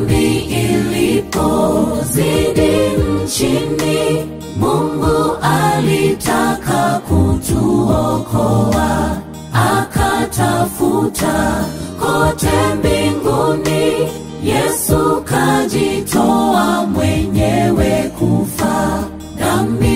dhambi ilipozidi nchini, Mungu alitaka kutuokoa, akatafuta kote mbinguni, Yesu kajitoa mwenyewe kufa. Dhambi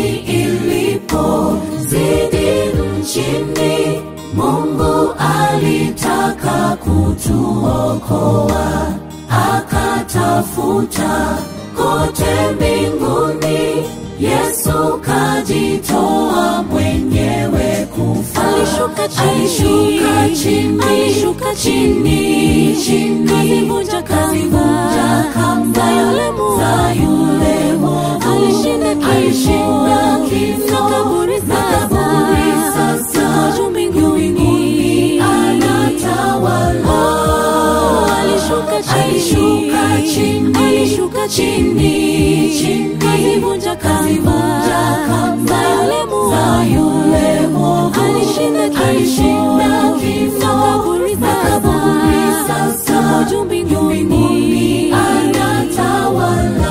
ilipozidi nchini, Mungu alitaka kutuokoa, akatafuta kote mbinguni, Yesu kajitoa mwenyewe kufa. Alishuka chini, alishuka chini, alishuka chini, chini, kazivunja kazivunja kamba za yule mwovu. za yule mwovu. Alishinda kifo, Alishinda kifo, na kaburi na kaburi sasa, juu mbinguni. anatawala. Alishuka chini, Alishuka chini, alishuka chini, chini, kazivunja kazivunja kamba za yule mwovu. za yule mwovu. Alishinda kifo, Alishinda kifo, na kaburi na kaburi sasa, juu mbinguni. mbinguni anatawala.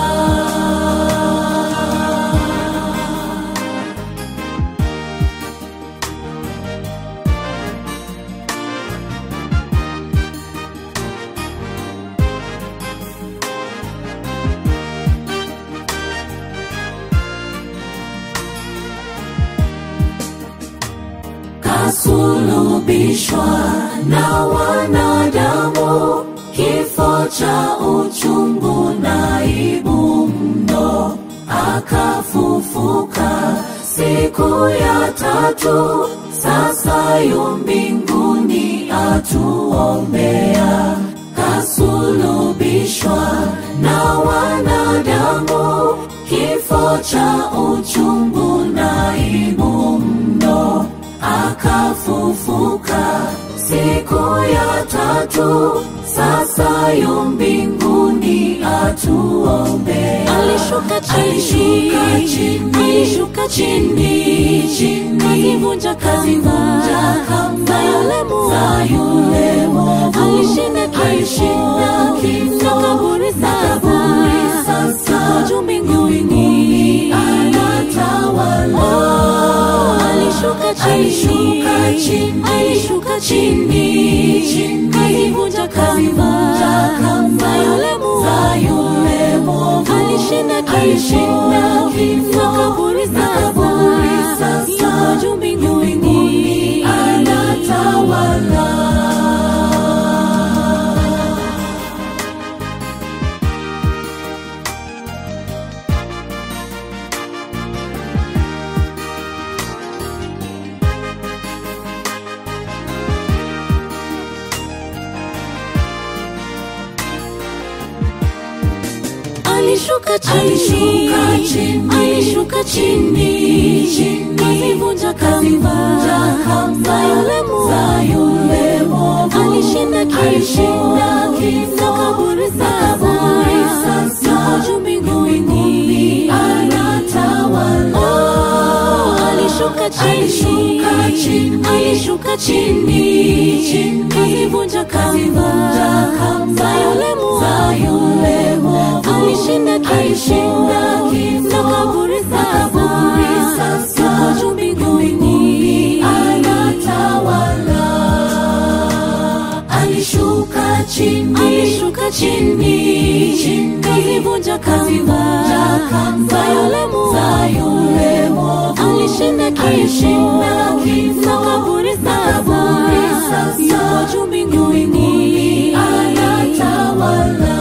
kasulubishwa na wanadamu, kifo cha uchungu na aibu mno, akafufuka siku ya tatu, sasa yu mbinguni atuombea. Kasulubishwa na wanadamu, kifo cha uchungu na aibu mno akafufuka siku ya tatu, sasa yu mbinguni atuombea. Alishuka chini, Alishuka chini, alishuka chini, chini, kazivunja kazivunja kamba kamba za yule mwovu. za yule mwovu. Alishinda kifo, Alishinda kifo, na kaburi na kaburi sasa, juu mbinguni. anatawala. Alishuka chini, Alishuka chini, alishuka chini, chini, kazivunja kazivunja kamba za yule mwovu. za yule mwovu. Alishinda kifo, Alishinda kifo, na kaburi na kaburi sasa, yuko juu mbinguni. mbinguni anatawala. Alishuka chini, Alishuka chini, alishuka chini, chini, kazivunja kazivunja kamba kamba za yule mwovu. za yule mwovu. Alishinda kifo, Alishinda kifo, na kaburi na kaburi sasa, yuko juu mbinguni. mbinguni anatawala. Oh, alishuka chini, Alishuka chini, alishuka chini, chini, kazivunja kazivunja kamba kamba za yule mwovu. za yule mwovu. Alishinda kifo, Alishinda kifo, na kaburi na kaburi sasa, yuko juu mbinguni. anatawala. Alishuka chini, Alishuka chini, chini, kazivunja kazivunja kamba kamba za yule mwovu. za yule mwovu. Alishinda Alishinda kifo, kifo, na kaburi na kaburi sasa, yuko juu mbinguni. anatawala.